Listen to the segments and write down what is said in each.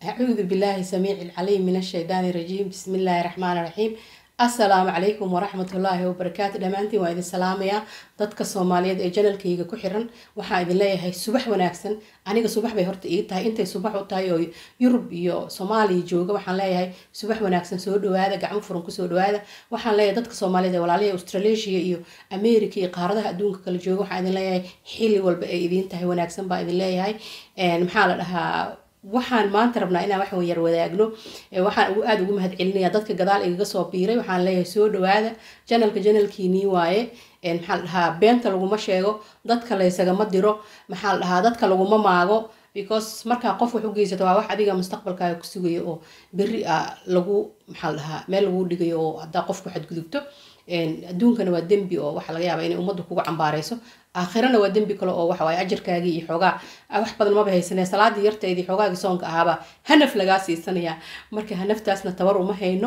أعوذ بالله السميع العليم من الشيطان الرجيم بسم الله الرحمن الرحيم السلام عليكم ورحمة الله وبركاته dhamaantiin waa idin salaamayaa dadka soomaaliyeed ee janalkayga ku xiran waxaa idin leeyahay subax wanaagsan aniga subax bay horta ii tahay intay subax u tahay oo yurub iyo soomaaliya jooga waxaan leeyahay subax wanaagsan soo dhawaada gacmo furan kusoo dhawaada waxaan leeyahay dadka soomaaliyeed ee walaalaha australasia iyo america iyo qaaradaha adduunka kala jooga waxaan idin leeyahay xili walba ay idiin tahay wanaagsan baa idin leeyahay maxaa la dhahaa waxaan maanta rabnaa inaan wax yar wadaagno waxaan aada ugu mahad celinaya dadka gadaal igaga soo biiray waxaan leeyahay soo dhawaada janalka janalkiinii waaye maxaa la dhahaa beenta laguma sheego dadka laysagama diro maxaa la dhahaa dadka laguma maago because markaa qof wax u geysato waa wax adiga mustaqbalkaaga ku sugayo oo berri a lagu maxaa la dhahaa meel lagu dhigayo oo haddaa qofku xadgudubto adduunkana waa dembi oo waxaa laga yaabaa inay ummaddu kugu cambaareyso aakhirana waa dembi kale oo waxawaaye ajarkaagii iyo xoogaa wax badan maba haysanee salaadii yarteedii xoogaagii soonka ahaabaa hanaf lagaa siisanaya marka hanaftaasna tabar uma hayno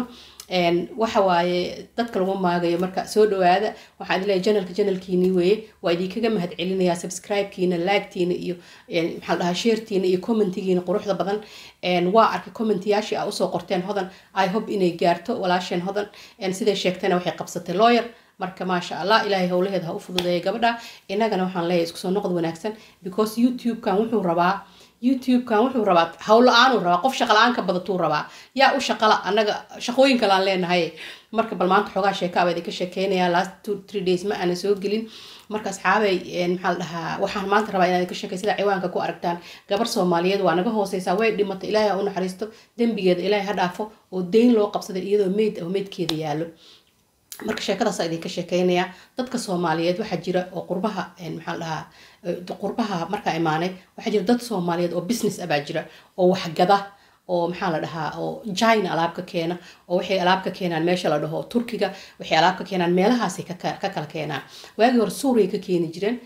waxa waaye dadka lagu maagayo marka soo dhawaada waxaan idin leeyahay janalka janalkiini weeye waa idinkaga mahad celinayaa subscribe-kiina laagtiina iyo maxaa la dhahaa sheertiina iyo commentigiina quruxda badan waa arkay commentiyaashii aa usoo qorteen hodan i hope inay gaarto walaasheen hodan siday sheegtayna waxay qabsatay lawyer marka maasha allah ilaahay howlaheeda ha u fududeeya gabadha innagana waxaan leeyahay isku soo noqod wanaagsan because youtube-kan wuxuu rabaa youtube-kan wuxuu rabaa howla-aanuu rabaa qof shaqa la-aan ka badatuu rabaa yaa u shaqala annaga shaqooyin kale aan leenahay marka bal maanta xoogaa sheekaaba idinka sheekeynaya last two three days ma aanan soo gelin marka asxaabay maxaa la dhahaa waxaan maanta rabaa inaan idinka sheekay sida ciwaanka ku aragtaan gabar soomaaliyeed waa naga hooseysaa way dhimatay ilaahay ha u naxariisto dembigeeda ilaahay ha dhaafo oo deyn loo qabsaday iyadoo meyd ah meydkeeda yaallo marka sheekadaasa idinka sheekeynaya dadka soomaaliyeed waxaa jira oo qurbaha maxaa dhahaa qurbaha markaa imaanay waxaa jira dad soomaaliyeed oo business abaa jira oo waxgada oo maxaa la dhahaa oo china alaab ka keena oo waxay alaab ka keenaan meesha la dhaho turkiga waxay alaab ka keenaan meelahaasay ka kala keenaan waagii hore suuriya ka keeni jireen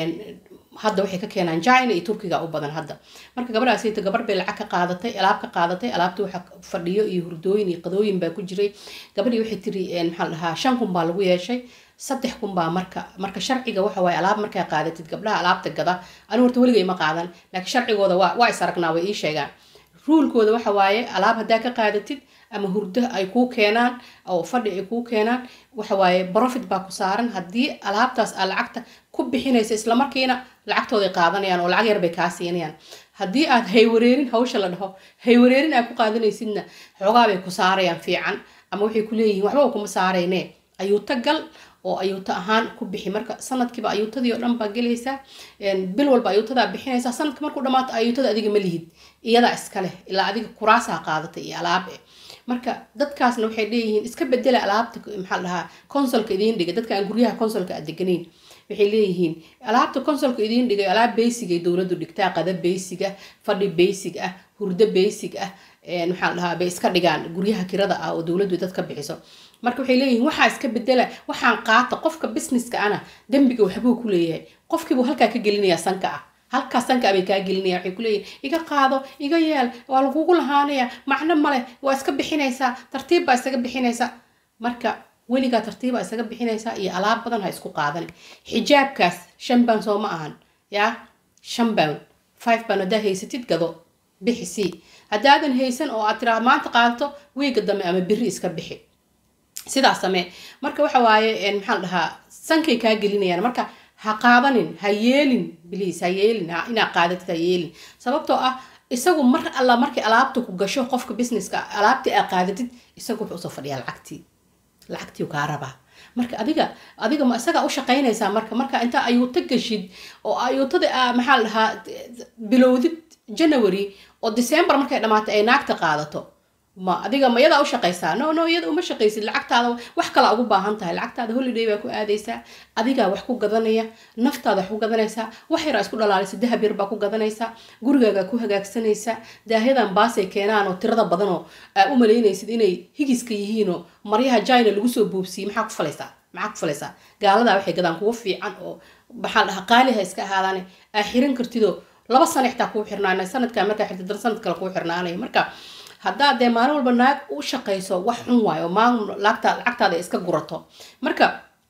hadda waxay ka keenaan china iyo turkiga u badan hadda marka gabadhaasita gabar bay lacag ka qaadatay alaab ka qaadatay alaabta waxa fadhiyo iyo hurdooyin iyo qadooyin baa ku jiray gabadhii waxay tiri maxaa la dhahaa shan kun baa lagu yeeshay saddex kun baa marka marka sharciga waxa waaye alaab markaa qaadatid gabdhaha alaabta gada anigu horta weligay ma qaadan laakiin sharcigooda waa waa is aragnaa way ii sheegaan ruulkooda waxa waaye alaab haddaa ka qaadatid ama hurdo ay kuu keenaan oo fadhi ay kuu keenaan waxa waaye profit baa ku saaran haddii alaabtaas aa lacagta ku bixinaysa islamarkiina lacagtooday qaadanayaan oo lacag yar bay kaa siinayaan haddii aad haywareerin hawsha la dhaho haywareerin aad ku qaadanaysidna xoogaa bay ku saarayaan fiican ama waxay ku leeyihiin waxba kuma saarayne ayuuta gal oo ayuuta ahaan ku bixi marka sanadkiiba ayuutadii oo dhan baa gelaysaa bil walba ayuutadaa bixinaysaa sanadka markuu dhamaato ayuutada adiga ma lihid iyadaa iska leh ilaa adiga kuraasaa qaadatay iyo alaabe marka dadkaasna waxay leeyihiin iska bedela alaabta maxaa la dhahaa consolka idiin dhigay dadka aan guryaha consolka aad deganayn waxay leeyihiin alaabta consolka idiin dhigay alaab basic ay dowladdu dhigtaa qada basic ah fadhi basic ah hurdo basic ah maxaa la dhahaa bay iska dhigaan guryaha kirada ah oo dowladdu dad ka bixiso marka waxay leeyihiin waxaa iska bedela waxaan qaata qofka businesska ana dembiga waxbuu ku leeyahay qofkiibuu halkaa ka gelinayaa sanka ah halkaas sanka bay kaa gelinaya waxay kuleeyihin iga qaado iga yeel waa lagugu lahaanaya macno maleh waa iska bixinaysaa tartiib baa isaga bixinaysaa marka weligaa tartiib baa isaga bixinaysaa iyo alaab badan ha isku qaadan xijaabkaas shan baan soo ma ahan yaa shan baan five baan haddaa haysatid gado bixi sii haddaadan haysan oo aad tiraa maanta qaadato wiiga dambe ama biri iska bixi sidaas samee marka waxa waaye maxaa la dhahaa sankay kaa gelinayaan marka ha qaadanin ha yeelin bliis ha yeelin inaad qaadatid ha yeelin sababtoo ah isagu mar alla markay alaabta ku gasho qofka businesska alaabtii aad qaadatid isagu wuxuu usoo fadhiyaa lacagtii lacagtii kaa rabaa marka adiga adiga ma isagaa u shaqaynaysaa marka marka intaa ayuuta gashid oo ayuutada maxaa la dhahaa bilowdid january oo december markay dhammaatay ay naagta qaadato ma adiga ma iyadaa u shaqaysaa no no iyada uma shaqaysid lacagtaada wax kala ugu baahan tahay lacagtaada holiday baa ku aadaysaa adigaa wax ku gadanaya naftaada wax ku gadanaysaa wax yaraa isku dhalaalisa dahab yar baa ku gadanaysaa gurigaagaa ku hagaagsanaysaa daahyadan baasay keenaan oo tirada badanoo aa u malaynaysid inay higiska yihiinoo maryaha jina lagu soo buubsiyey maxaa ku falaysaa maxaa ku falaysaa gaaladaa waxay gadaan kuwa fiican oo maxaa dhaha qaaliha iska ahaadaane aa xiran kartidoo laba sana xitaa kuu xirnaanay sanadkaa markaa xirtid dan sanad kale kuu xirnaanay marka haddaad dee maalin walba naag u shaqayso wax xun waayo maamul lacagta lacagtaada iska gurato marka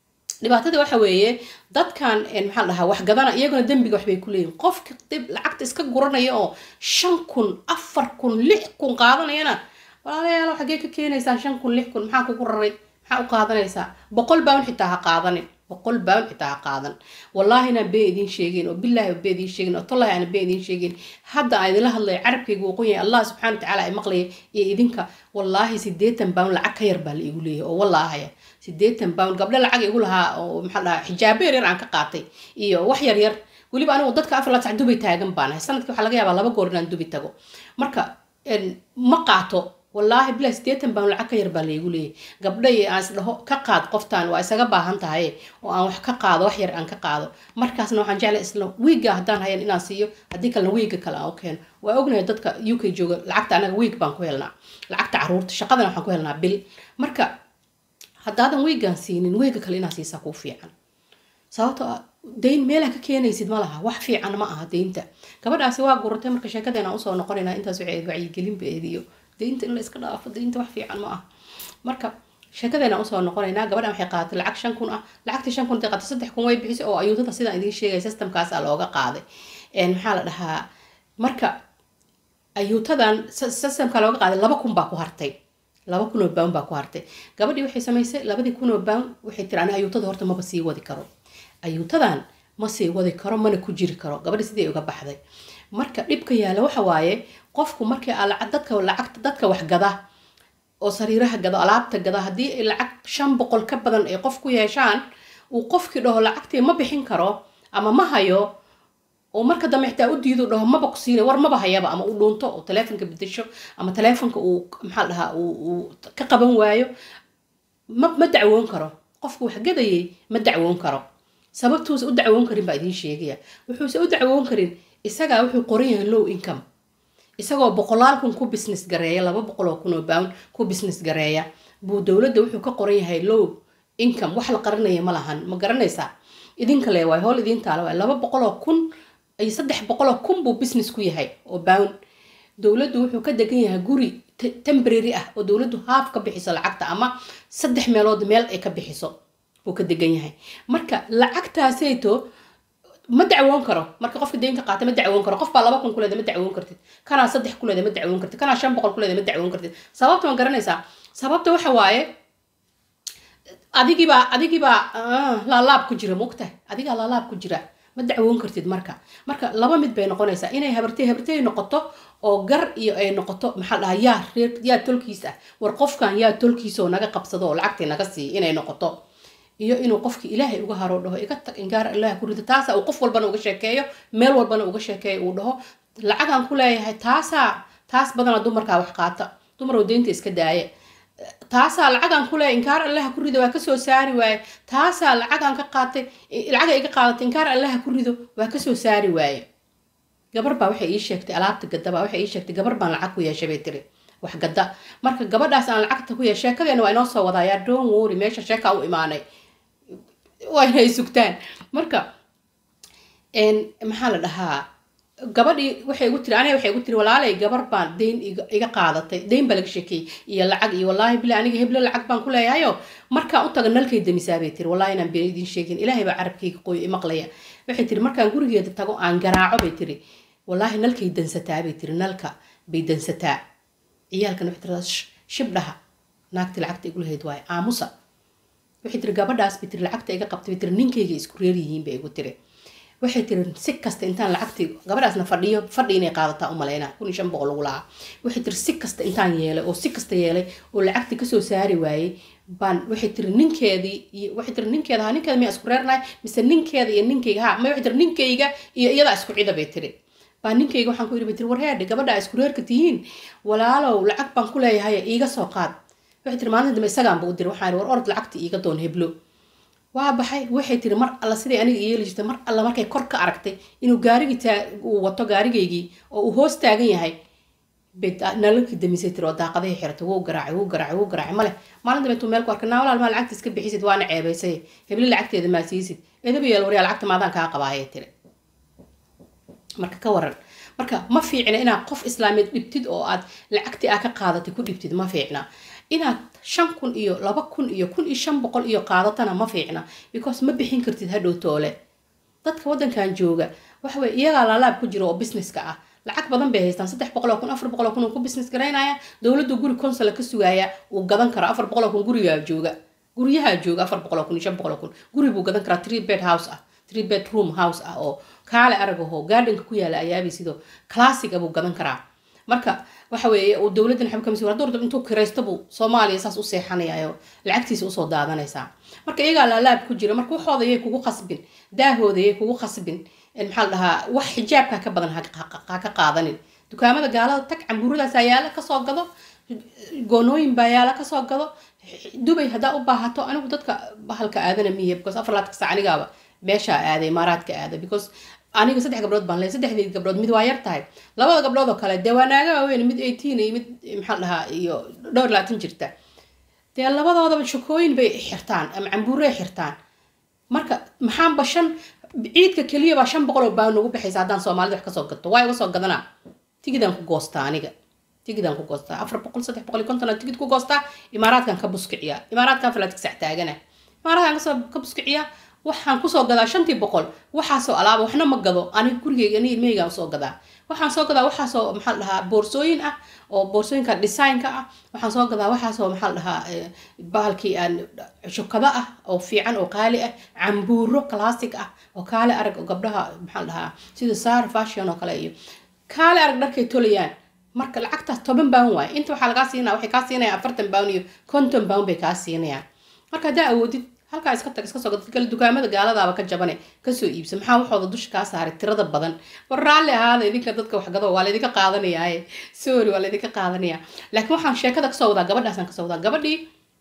dhibaatada waxa weeye dadkan maxaa dhahaa wax gadana iyaguna dembiga waxbay ku leeyihin qofka dib lacagta iska guranaya oo shan kun afar kun lix kun qaadanayana walaalayaalo xaggee ka keenaysaan shan kun lix kun maxaa kugu raray maxaa u qaadanaysaa boqol baan xitaa ha qaadanin boqol baan xitaa ha qaadan wallaahi inaan been idiin sheegin oo bilaahi been idiin sheegin oo tollahi aan been idiin sheegin hadda aan idinla hadlaya carabkayga wuu qoyay allah subxaana watacaala ay maqlaya iyo idinka wallaahi sideetan baan lacag ka yar baa la igu leeyahay oo wallaahaya sideetan pound gabdho lacag igu lahaa oo maxaa dhahaa xijaabo yar yar aan ka qaatay iyo wax yar yar weliba anigu dadka afar laad sac dubi taagan baan ahay sanadkii waxaa laga yaabaa laba goor inaan dubi tago marka ma qaato wallaahi bilaa sideetan pound lacag ka yar baa laygu leeyahay gabdho iyo aan isdhaho ka qaad qoftaan waa isaga baahan tahay oo aan wax ka qaado wax yar aan ka qaado markaasna waxaan jeclay isla wiiga haddaan hayan inaan siiyo haddii kalena wiiga kale aan u keeno waa ognahay dadka u k jooga lacagta anaga wiig baan ku helnaa lacagta caruurta shaqadana waxaan ku helnaa bil marka haddaadan weygaan siinin weyga kale inaad siisaa kuu fiican sababto dayn meelaa ka keenaysid ma laha wax fiican ma aha deynta gabadhaasi waa guratay marka sheekadeena usoo noqonayna intaas waxay wacyigelin beediyo deynta in la iska dhaafo deynta wax fiican ma aha marka sheekadeena usoo noqonaynaa gabadhan waxay qaadatay lacag shan kun ah lacagtii shan kun intay qaadatay saddex kun way bixisay oo ayuutada sidaan idiin sheegay systemkaasa looga qaaday maxaa la dhahaa marka ayuutadan systemka looga qaaday laba kun baa ku hartay laba kun oo bound baa ku hartay gabadhii waxay samaysay labadii kun oo bound waxay tiri ani ayuutada horta maba sii wadi karo ayuutadan ma sii wadi karo mana ku jiri karo gabadhii sidii uga baxday marka dhibka yaala waxa waaye qofku markii dadka lacagta dadka wax gada oo sariiraha gado alaabta gada haddii ay lacag shan boqol ka badan ay qof ku yeeshaan uu qofkii dhaho lacagtii ma bixin karo ama ma hayo oo marka dambe xitaa u diido dhaho maba ku siinay war maba hayaba ama u dhuunto oo taleefonka bedesho ama taleefonka uu maxaa dhahaa uu ka qaban waayo ma ma dacwoon karo qofku wax gadayay ma dacwoon karo sababtuusa u dacwoon karin baa idiin sheegaya wuxuuse u dacwoon karin isagaa wuxuu qoran yahay low income isagoo boqolaal kun ku business gareeya laba boqol oo kun oo pound ku business gareeya buu dowladda wuxuu ka qoran yahay low income wax la qaranaya ma lahan ma garanaysaa idinka le waay howl idiin taala waay laba boqol oo kun ay saddex boqol oo kun buu business ku yahay oo pound dowladdu wuxuu ka degan yahay guri temporary ah oo dowladdu haaf ka bixiso lacagta ama saddex meelood meel ay ka bixiso buu ka degan yahay marka lacagtaasayto ma dacwoon karo marka qofka deynka qaata ma dacwoon karo qof baa laba kun kuleeda ma dacwoon kartid kanaa saddex kuleeda ma dacwoon kartid kanaa shan boqol kuleeda ma dacwoon kartid sababta ma garanaysaa sababta waxa waaye adigiibaa adigiibaa laalaab ku jira mogtahay adigaa laalaab ku jira ma dacwoon kartid marka marka laba mid bay noqonaysaa inay habartay habartay noqoto oo gar iyo ay noqoto maxaa dhahaa yaa reer yaa tolkiis ah war qofkan yaa tolkiisa oo naga qabsado oo lacagtii naga siiya inay noqoto iyo inuu qofki ilaahay uga haro dhaho iga tag ingaar ilaah ku rida taasa uu qof walbana uga sheekeeyo meel walbana uga sheekeeyo uu dhaho lacagaan ku leeyahay taasaa taas badana dumarkaa wax qaata dumar oo deynta iska daaya taasaa lacagaan ku leeyahay inkaar allaha ku rido waa kasoo saari waaye taasaa lacagaan ka qaatay lacaga iga qaadatay inkaar allaha ku rido waa kasoo saari waaye gabar baa waxay ii sheegtay alaabta gadda baa waxay ii sheegtay gabar baan lacag ku yeeshay bay tiri wax gadda marka gabadhaas aan lacagta ku yeeshay sheekadeena waa inoo soo wadayaa don wori meesha sheekaa u imaanay waa inay sugtaan marka maxaa la dhahaa gabadhii waxay igu tiri aniga waxay igu tiri walaalay gabar baan deyn iga qaadatay deyn baa laga sheekeeyey iyo lacag iyo wallaahi bila aniga heblo lacag baan ku leeyahayo markaan u taga nalkay damisaa bay tiri wallahi inaan been idiin sheegin ilaahay baa carabkayga qoyo imaqlaya waxay tiri markaan gurigeeda tago aan garaaco bay tiri wallaahi nalkay dansataa bay tiri nalka bay dansataa ciyaalkan waxay tiradaa shibdhaha naagti lacagta igu lahayd waaye aamusa waxay tiri gabadhaas bay tiri lacagta iga qabtay bay tiri ninkayga isku reer yihiin bay igu tiri waxay tiri si kasta intaan lacagtii gabadhaasna fadhiyo fadhi inay qaadataa u maleyna kun iyo shan boqol lagu lahaa waxay tiri si kasta intaan yeelay oo si kasta yeelay oo lacagtii kasoo saari waayey baan waxay tiri ninkeedii iyo waxay tiri ninkeeda ha ninkeeda miyaa isku reernahay mise ninkeeda iyo ninkayga ha ma waxay tiri ninkayga iyo iyadaa isku cida bay tiri baa ninkayga waxaan ku yidhi bay tiri warheedhe gabadha isku reerka tihiin walaalow lacag baan ku leeyahay iiga soo qaad waxay tiri maalinta dambe isagaanba u diri waxaan war orod lacagta iiga doon heblo waa baxay waxay tiri mar alla siday aniga yeeli jirtay mar alla markay kor ka aragtay inuu gaarigii uu wato gaarigaygii oo uu hoos taagan yahay nalalkii damisay tiri oo daaqadahay xiratay wuu garaacay wuu garaacay wuu garaacay male maalin dambe intuu meel ku arkay naa walaal maa lacagta iska bixisid waana ceebaysay hebli lacagteeda maa siisid edaba yeel waryaa lacagta maadaan kaa qabaayay tiri marka ka waran marka ma fiicna inaad qof islaameed dhibtid oo aad lacagtii aa ka qaadatay ku dhibtid ma fiicna inaad shan kun iyo laba kun iyo kun iyo shan boqol iyo qaadatana ma fiicna because ma bixin kartid hadhow toole dadka waddankan jooga waxa weye iyagaa laalaab ku jira oo businesska ah lacag badan bay haystaan saddex boqol oo kun afar boqol oo kun uu ku business garaynaya dowladdu guri consula ka sugaaya uu gadan karo afar boqol oo kun gurigaa jooga guryahaa jooga afar boqol oo kun iyo shan boqol oo kun guri buu gadan karaa three bed house ah three bedroom house ah oo kaale arag ahoo gardenka ku yaala ayaabi sidoo classic buu gadan karaa marka waxa weeye uu dowladdan xabka masuul hadduu rabo intuu kiraysto buu soomaaliya saas u seexanayayo lacagtiisa usoo daadanaysaa marka iyagaa laalaab ku jira marka waxooda yay kugu khasbin daahooda yay kugu khasbin maxaa la dhahaa wax xijaabka ka badan ha ka qaadanin dukaamada gaalada tag cambuuradaas yaala kasoo gado goonooyin baa yaala kasoo gado dubay haddaa u baahato anigu dadka bahalka aadana miya because afar laadka sac anigaaba meeshaa aaday imaaraadka aada because aniga saddex gabdhood baan leeyahay saddexdeed gabdhood mid waa yar tahay labada gabdhood oo kale dee waa naaga waaweyn mid eighteen iyo mid maxaa la dhahaa iyo dhowr labaatan jirta dee labadoodaba shakooyin bay xirtaan ama cambuuray xirtaan marka maxaanba shan ciidka keliya baa shan boqol oo baan ugu baxaysa haddaan soomaalida wax kasoo gato waa iga soo gadanaa tigidaan ku goostaa aniga tigidaan ku goostaa afar boqol saddex boqol iyo konton aan tigid ku goostaa imaaraadkan ka buskiciyaa imaaraadkan falaadka sax taagana imaaraadkan kasoo ka buskiciyaa waxaan kusoo gadaa shantii boqol waxaasoo alaaba waxna ma gado aniga gurigeyga ani ilmaheygaan usoo gadaa waxaan soo gadaa waxaasoo maxaa dhahaa boorsooyin ah oo boorsooyinka designka ah waxaan soo gadaa waxaasoo maxaa dhahaa bahalkii aan shukado ah oo fiican oo qaali ah cambuuro classic ah oo kaale arag oo gabdhaha maxaa dhahaa sida sar fashion oo kale iyo kaale arag dharkay tolayaan marka lacagtaas toban baan waay inta waxaa lagaa siinaya waxay kaa siinayaan afartan baan iyo konton baan bay kaa siinayaan marka haddaa awoodid halkaa iska tag iska soo gad kale dukaamada gaaladaaba ka jabane kasoo iibsa maxaa waxooda dusha kaa saaray tirada badan war raalli ahaada idinka dadka waxgado waa laydinka qaadanayaaye sorry waa laydinka qaadanaya laakiin waxaan sheekada kasoo wadaa gabadhaasaan kasoo wadaa gabadhii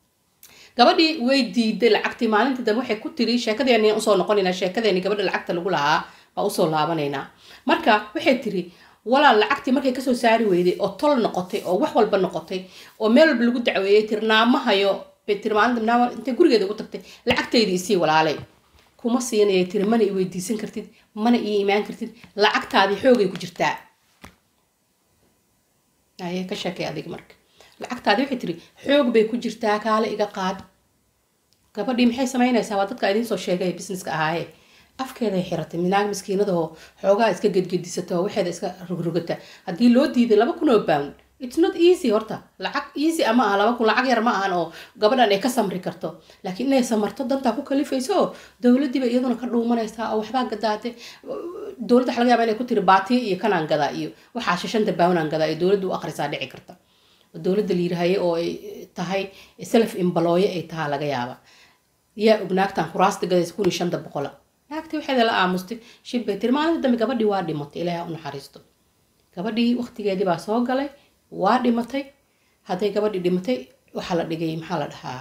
gabadhii way diiday lacagtii maalintii dambe waxay ku tiri sheekadeeni usoo noqonaynaa sheekadeeni gabadha lacagta lagu lahaa baa usoo laabanaynaa marka waxay tiri walaal lacagtii markay kasoo saari weyday oo tol noqotay oo wax walba noqotay oo meel walba lagu dacweeyey tiri naamahayo bay tiri maalinta naama intay gurigeeda ugu tagtay lacagtaydii isii walaalay kuma siinayay tiri mana i weydiisan kartid mana ii imaan kartid lacagtaadii xoogay ku jirtaa aye ka sheekay adig marka lacagtaadii waxay tiri xoog bay ku jirtaa kaale iga qaad gabadhii maxay samaynaysaa waa dadka idiin soo sheegay businesska ahaaye afkeeday xiratay minaag miskiinadahoo xoogaa iska gedgedisata oo waxeeda iska rogrogata haddii loo diiday laba kun oo pound it's not easy horta lacag easy ama aha laba kun lacag yar ma ahan oo gabadhan ay ka samri karto laakiin inay samarto dantaa ku kalifayso oo dowladiiba iyaduna ka dhuumanaysaa oo waxbaa gadaate dowladda waxa laga yaaba inay ku tiri baatiya iyo kanaan gadaa iyo waxaa shashanta poundaan gadaa iyo dowladda u akhrisaa dhici karta dowladda la yirahaye oo ay tahay self imbalooye ay tahaa laga yaaba yaa og naagtan kuraasta gadaysa kun iyo shanta boqola naagtii waxeeda la aamustay shib bay tiri maalinta dambe gabadhii waa dhimatay ilaahay u naxariisto gabadhii waqtigeedii baa soo galay waa dhimatay hadday gabadhii dhimatay waxaa la dhigay maxaa la dhahaa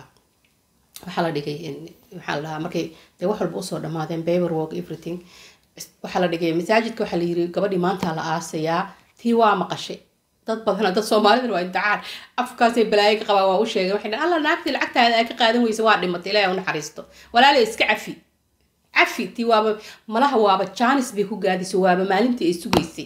waxaa la dhigay maxaa la dhahaa markay dee wax walba usoo dhammaadeen paper work everything waxaa la dhigay masaajidka waxaa la yiri gabadhii maanta la aasayaa tii waa maqashay dad badan dad soomaalida waa imtixaan afkaasay balaayo ka qabaan waa u sheegay waxay dhahan alla naagtii lacagtaada aa ka qaadan weysa waa dhimatay ilaahay u naxariisto walaalay iska cafi cafi tii waaba malaha waaba jaanis bay ku gaadisay waaba maalintii ay sugaysay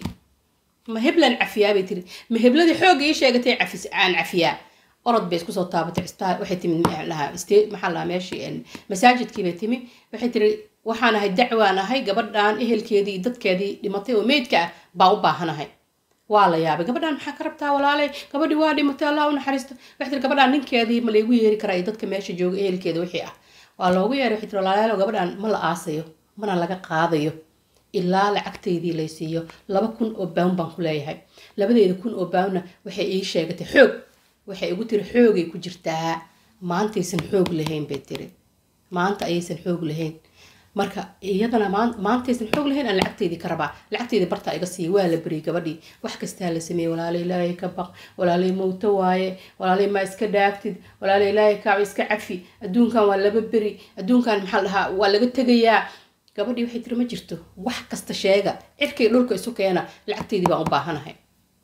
ma heblan cafiyaa bay tiri ma hebladii xoogga ii sheegatay cafis aan cafiyaa orod bay isku soo taabatay isbitaal waxay timid lahaa maxaa lahaa meeshii masaajidkii bay timi waxay tiri waxaan ahay dacwaan ahay gabadhan ehelkeedii dadkeedii dhimatay oo meydka ah baa u baahanahay waa la yaabay gabadhan maxaa ka rabtaa walaalay gabadhii waa dhimatay allah u naxariisto waxay tiri gabadhan ninkeedii ma laygu yeeri karaa iyo dadka meesha jooga ehelkeeda wixii ah waa loogu yeeray waxay tiri walaalayaalo gabadhan ma la aasayo mana laga qaadayo ilaa lacagtaydii lay siiyo laba kun oo bawn baan ku leeyahay labadeeda kun oo bawnna waxay ii sheegatay xoog waxay igu tiri xoogay ku jirtaa maantaysan xoog lahayn bay tiri maanta ayaysan xoog lahayn marka iyadana maantaysan xoog lahayn aan lacagteydii ka rabaa lacagteydii bartaa iga siiya waa la beriyay gabadhii wax kastaa la sameeyey walaalay ilaahay ka baq walaalay mowto waaye walaalay maa iska dhaaftid walaalay ilaahay kaaca iska cafi adduunkan waa laba beri adduunkan maxaa la dhahaa waa laga tegayaa gabadhii waxay tiri ma jirto wax kasta sheega cirkay dhulka isu keena lacagteydii baan u baahanahay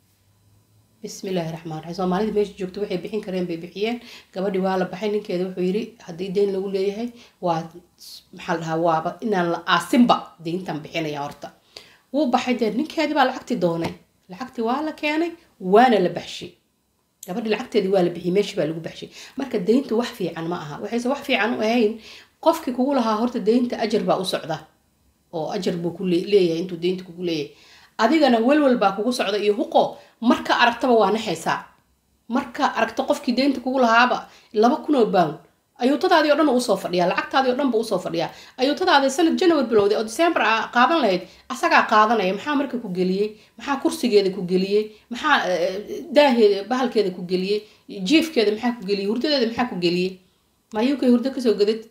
bismillaahi raxmaan raxiim soomaalida meesha joogto waxay bixin kareen bay bixiyeen gabadhii waa la baxay ninkeeda wuxuu yidhi haddii deyn lagu leeyahay waa maxaa la dhahaa waaba inaan la aasinba deyntan bixinaya horta wuu baxay dee ninkeedii baa lacagtii doonay lacagtii waa la keenay waana la baxshay gabadhi lacagteedii waa la bixiyey meeshii baa lagu baxshay marka deyntu wax fiican ma aha waxayse wax fiican u ahayn qofkii kugu lahaa horta deynta ajar baa u socda oo ajar buu ku leeyahay intuu deynta kugu leeyahay adigana welwel baa kugu socda iyo huqo marka aragtaba waa naxaysaa marka aragto qofkii deynta kugu lahaaba laba kunoo bound ayuutadaadii o dhan usoo fadhiyaa lacagtaadii o dhan buu usoo fadhiyaa ayuutadaadii sanad january bilowday oo december a qaadan lahayd asagaa qaadanaya maxaa marka ku geliyey maxaa kursigeeda ku geliyey maxaa daaheeda bahalkeeda ku geliyey jiifkeeda maxaa ku geliyey hurdadeeda maxaa ku geliyey mayuukay hurdo kasoo gadid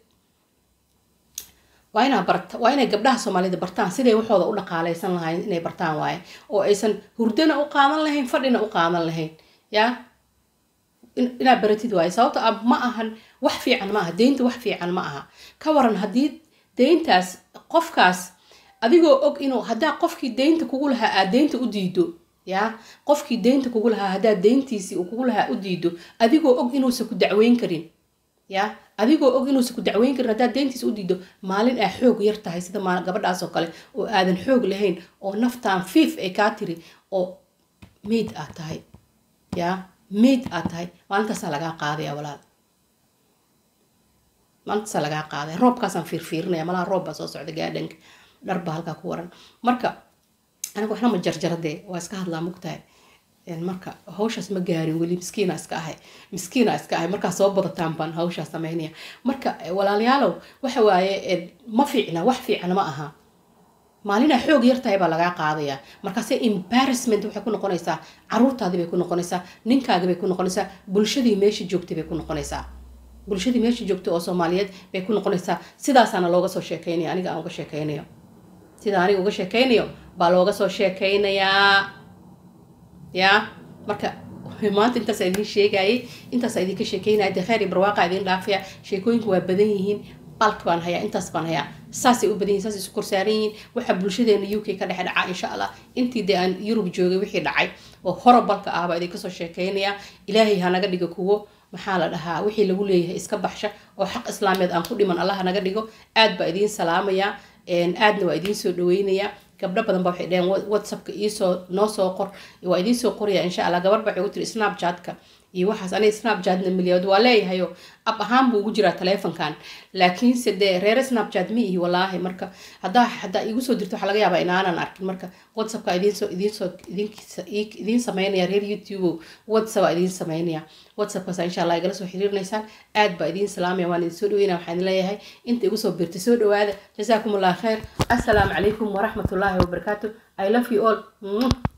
waa inaa barta waa inay gabdhaha soomaalida bartaan siday waxooda u dhaqaaleysan lahayn inay bartaan waaye oo aysan hurdana u qaadan lahayn fadhina u qaadan lahayn yaa inaad baratid waaye sababto ah ma ahan wax fiican ma aha deynta wax fiican ma aha ka waran haddii deyntaas qofkaas adigoo og inuu haddaa qofkii deynta kugu lahaa aad deynta u diido yaa qofkii deynta kugu lahaa haddaa deyntiisii uu kugu lahaa u diido adigoo og inuusan ku dacweyn karin ya adigoo og inuusan ku dacweyn karin haddaad deyntiisa u diido maalin aa xoog yar tahay sida gabadhaas oo kale oo aadan xoog lahayn oo naftaan fiif ay kaa tiri oo meyd aad tahay ya meyd aad tahay maalintaasaa lagaa qaadaya walaal maalintaasaa lagaa qaadaya roobkaasaan fiirfiirinaya malaha roob baa soo socda gaadhanka dharbaa halkaa ku waran marka aniga waxna ma jarjaradee waa iska hadlaa mugtahay marka hawshaas ma gaarin weli miskiina iska ahay miskiina iska ahay markaa soo badataan baan hawshaas sameynaya marka walaalayaalow waxa waaye ma fiicna wax fiicna ma aha maalinaa xoog yartahay baa lagaa qaadaya markaase embarrassment waxay ku noqonaysaa caruurtaadii bay ku noqonaysaa ninkaagii bay ku noqonaysaa bulshadii meesha joogtay bay ku noqonaysaa bulshadii meesha joogtay oo soomaaliyeed bay ku noqonaysaa sidaasaana looga soo sheekeynaya aniga aan uga sheekeynayo sida aniga uga sheekeynayo baa looga soo sheekeynayaa yaa marka maanta intaasa idiin sheegayay intaasa idinka sheekeynaya dee kheyr iyo barwaaqa idiin dhaafaya sheekooyinku waa badan yihiin balk baan hayaa intaas baan hayaa saasay u badan yihin saasay isu korsaaran yihiin waxaa bulshadeena u k ka dhexe dhacaa insha allah intii dee aan yurub joogay wixii dhacay oo horobalka ah baa idinka soo sheekeynaya ilaahay ha naga dhigo kuwo maxaa la dhahaa wixii lagu leeyahay iska baxsha oo xaq islaameed aan ku dhiman allah naga dhigo aad baa idiin salaamaya aadna waa idiin soo dhaweynaya gabdho badan ba waxay dhaheen whatsappka iisoo noo soo qor waa idiin soo qoraya insha allah gabar ba waxay ugu tiri snapchatka iyo waxaas aniga snapchatna milyadood waa leeyahayo ab ahaan buu ugu jiraa taleefonkan laakiinse dee reere snapchat ma ihi walaahi marka haddaa haddaa igu soo dirto waxaa laga yaabaa inaanan arkin marka whatsappka idiinsoo idiinsoo idiin sameynaya reer youtube whatsapp idiin sameynaya whatsappkaas insha allah igala soo xiriirinaysaan aad baa idiin salaamaya waan idin soo dhaweynaya waxaan leeyahay inta igu soo birtay soo dhawaada jasaakum allah khayr assalaamu calaykum waraxmatullaahi wabarakaatu i love you all